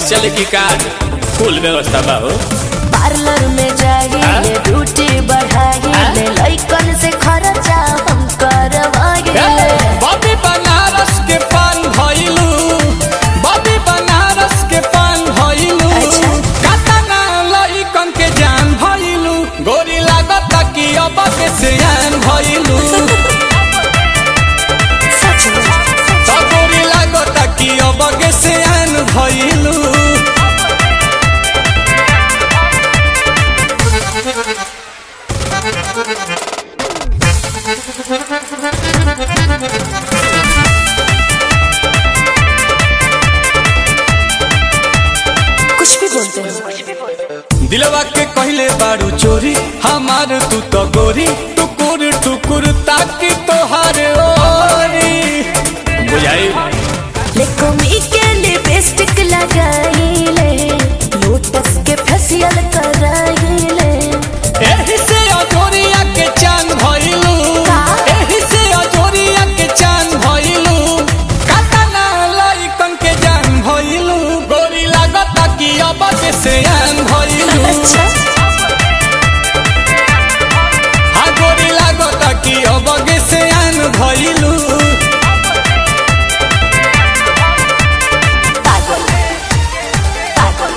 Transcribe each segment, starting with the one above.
Cash चले की कार फुल व्यवस्था बा हो पार्लर में जाइए ड्यूटी बढ़ाइए लइकन से खर्चा हम करवाइए बॉबी बनारस के पान भइलू बॉबी बनारस के पान भइलू अच्छा। कातना लइकन के जान भइलू गोरी लागत कि अब के सियान भइलू सच में त गोरी लागत कि अब के सियान भइलू कुछ भी बोलते हैं दिलवा के कहले बारू चोरी हमार तू तो गोरी टुकुर टुकुर ताकि तोहार ओरी बुझाई लेकोमी के लिपस्टिक लगाइले लोटस के फेशियल कराइले एही से अजोरिया के चांद भइलू का? एही से अजोरिया के चांद भइलू कातना लइकन के जान भइलू गोरी लागत कि अब के सियान भइलू अच्छा हाँ गोरी लागत कि अब के सियान भइलू पागल पागल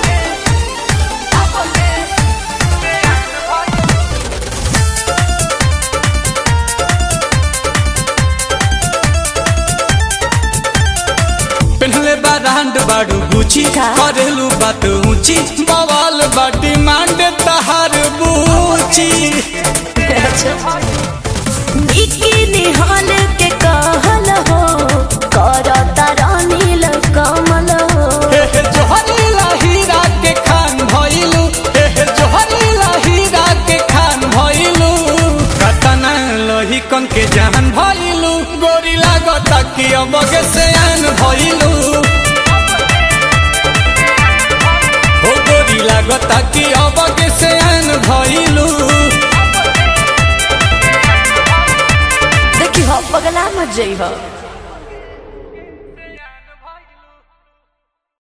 पेन्हले बा रांड बाड़ू गुची का? करेलू बात ऊंची बवाल बाटी मांड तहार बूची निकी निहाल के कहल हो करता रानील कमल हो हे हे जोहरी हीरा के खान भइलू हे हे जोहरी हीरा के खान भइलू कतना लोही कन के जान भइलू गोरी लागत कि अब के सयान भइलू हो गोरी लागत कि अब के सयान भइलू देखी हो पगला मत जई हो